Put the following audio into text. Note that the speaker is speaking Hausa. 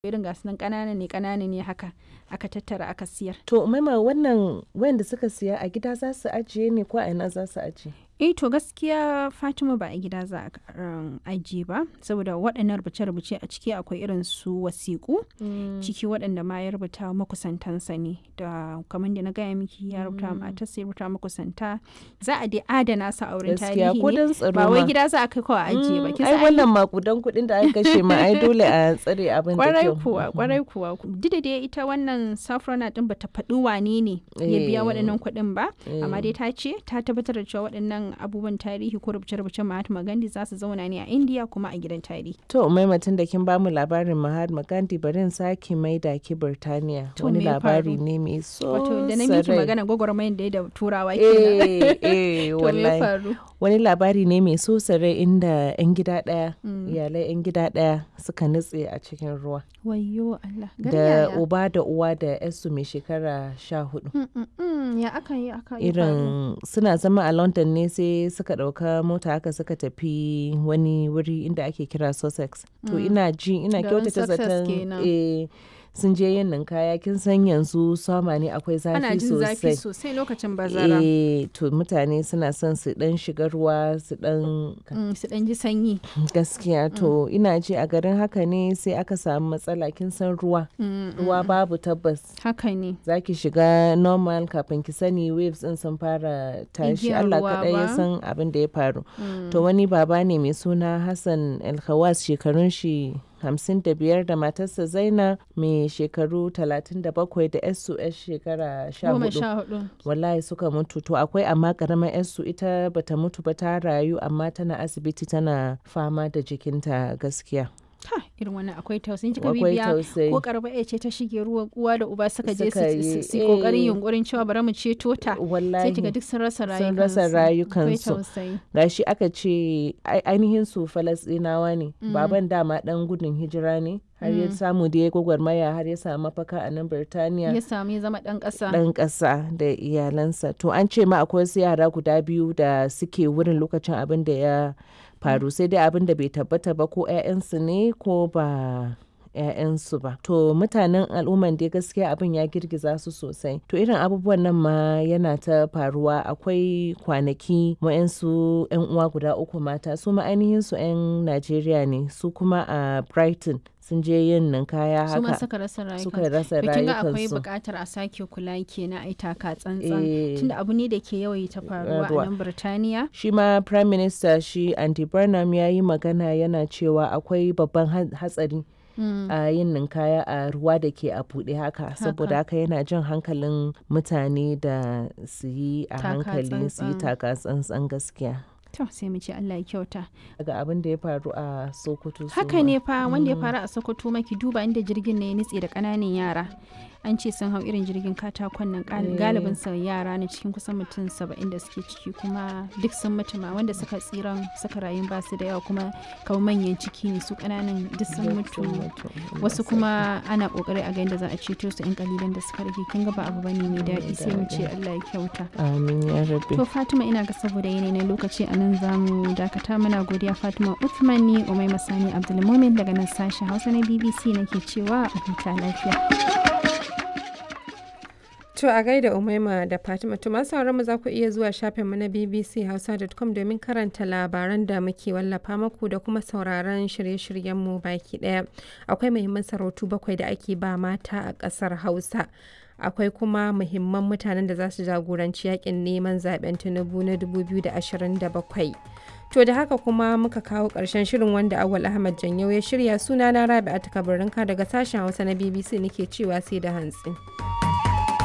irin gasu nan ƙanana ne ƙanana ne haka aka tattara aka siyar To maima wannan wayanda suka siya a gida za su ajiye ne ko a ina za su ajiye? eh to gaskiya fatima ba a gida za a um, ajiye ba saboda waɗannan rubuce-rubuce a ciki akwai irin su wasiƙu ciki waɗanda ma ya rubuta makusantansa ne da kamar da na gaya miki ya rubuta matarsa ya rubuta makusanta za a dai adana su a wurin Gaskiya tarihi ko ne don tsaro ba wai ma. gida za a kai kawai a ajiye ba Mm, kin ai san ai wannan makudan kuɗin da aka kashe ma ai dole a tsare abin da kwarai kyau. kuwa kwarai kuwa duk da dai ita wannan safrona din bata faɗi wane ne ya biya Eh. waɗannan kuɗin ba Eh. amma dai ta ce ta tabbatar da cewa waɗannan abubuwan tarihi ko rubuce-rubucen Mahatma Gandhi za su zauna ne a India kuma a gidan tarihi To maimatin da kin bamu labarin Mahatma Gandhi bari in sake maida ki Birtaniya. To, Wani me ya labari faru? ne mai so wato da na miki sarai. magana gwagwarmayar da ya da turawa kenan Eh, eh, to me ya wallahi. faru Wani labari ne mai so sarai inda 'yan gida ɗaya, iyalai 'yan gida ɗaya suka nutse a cikin ruwa. wayyo Allah gari Da yaya? uba da uwa da 'yarsu mai shekara sha hudu. Mm, mm, mm, ya aka yi aka yi faru? irin suna zama a london ne sai suka ɗauka mota haka suka tafi wani wuri inda ake kira sussex to ina ji ina Garin kyautata Sussex zaton kenan. eh, sun je yin ninkaya kin san yanzu sama ne akwai ana zafi jin zafi sosai sosai lokacin bazara eh to mutane suna son su dan shiga ruwa su dan Mm, su ɗan ji sanyi gaskiya to ina ji a garin haka ne sai aka samu matsala kin san ruwa Mm, ruwa babu tabbas haka ne za ki shiga normal kafin ki sani waves din sun fara tashi Igiyar Allah ruwa kaɗai ya ba? san abin da ya faru to wani baba ne mai suna Hassan Alkhawas shekarun shi hamsin da biyar da matarsa Zaina mai shekaru talatin da bakwai da yarsu yar shekara sha goma hudu sha hudu wallahi suka mutu to akwai amma karamar yarsu ita bata mutu ba ta rayu amma tana asibiti tana fama da jikinta gaskiya Ha, irin wannan akwai tausayin kika akwai bibiya tausayi ko karba ya ce ta shige ruwa uwa da uba suka je su- Suka su yi, su yi kokarin eh. yunkurin cewa bari mu ceto ta sai wallahi kiga duk sun rasa sun rayukansu rasa akwai rayukansu tausayi gashi aka ce ai- ainihin su falasɗinawa ne baban dama dan gudun hijira ne har ya samu da ya gwagwarmaya har ya samu mafaka a nan birtaniya ya samu ya zama dan kasa dan ƙasa da iyalansa to an ce ma akwai wasu yara guda biyu da suke wurin lokacin abin da ya faru sai dai abin da bai tabbata ba ko 'ya'yansu ne ko ba 'ya'yansu ba to mutanen al'umman dai gaskiya abin ya girgiza su sosai to irin abubuwan nan ma yana ta faruwa akwai kwanaki wa'yansu 'yan uwa guda uku mata su ma ainihin su 'yan najeriya ne su kuma a brighton sun je yin ninkaya su ma haka suka rasa rayukansu suka rasa to kin ga akwai rayukansu buƙatar a sake kula kenan ai taka tsantsan Eh. tunda abu ne da ke yawaita faruwa a Faruwa. nan Birtaniya shi ma prime minister shi andy burnham ya yi magana yana cewa akwai babban ha- hatsari a yin ninkaya a ruwa da ke a buɗe haka saboda haka yana jan hankalin mutane da su yi a Taka hankali su yi tsantsan. taka tsantsan gaskiya to sai mu ce Allah ya kyauta daga abin da ya faru a sokoto su haka ma. ne fa wanda ya faru a sokoto maki duba inda jirgin ne ya nitse da kananan yara an ce sun hau irin jirgin katakon nan gal- galibin sa yara ne cikin kusan mutum saba'in da suke ciki kuma duk sun mutu ma wanda suka tsiran suka rayu ba su da yawa kuma kamar manyan ciki ne su kananan duk sun mutu wasu kuma ana kokari a ga yadda za a ceto su yan kalilan da suka rage kin ga ba abu bane mai daɗi sai mu ce Allah ya kyauta amin ya rabbi To Fatima ina ga saboda yanayi na lokaci a nan za mu dakata muna godiya Fatima Uthman ni Umai Masani Abdulmumin daga nan sashen Hausa na BBC nake cewa a huta lafiya. To a gaida Umaima da Fatima to masu sauran mu za ku iya zuwa shafinmu na bbchausa.com domin karanta labaran da muke wallafa maku da kuma sauraron shirye-shiryenmu baki daya. Akwai muhimman sarautu bakwai da ake ba mata a ƙasar Hausa. Akwai kuma muhimman mutanen da za su jagoranci yakin neman zaben Tinubu na 2027. To da haka kuma muka kawo ƙarshen shirin wanda Awal Ahmad Janyau ya shirya sunana Rabi'atu Kabarinka daga sashen Hausa na BBC nake cewa sai da hantsi.